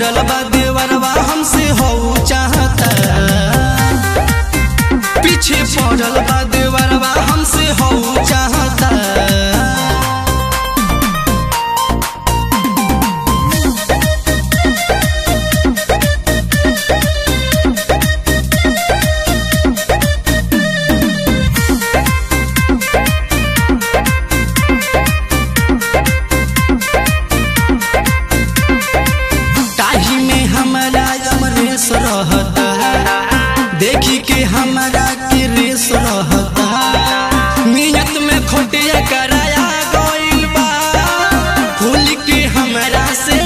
पड़ल बा देवरवा हमसे हो चाहता पीछे पड़ल बा देवरवा हमसे हो चाहता ताही में हमारा अमरेश रहता देखी के हमारा के रेस रहता नियत में खोटिया कराया गइल बा भूल के हमरा से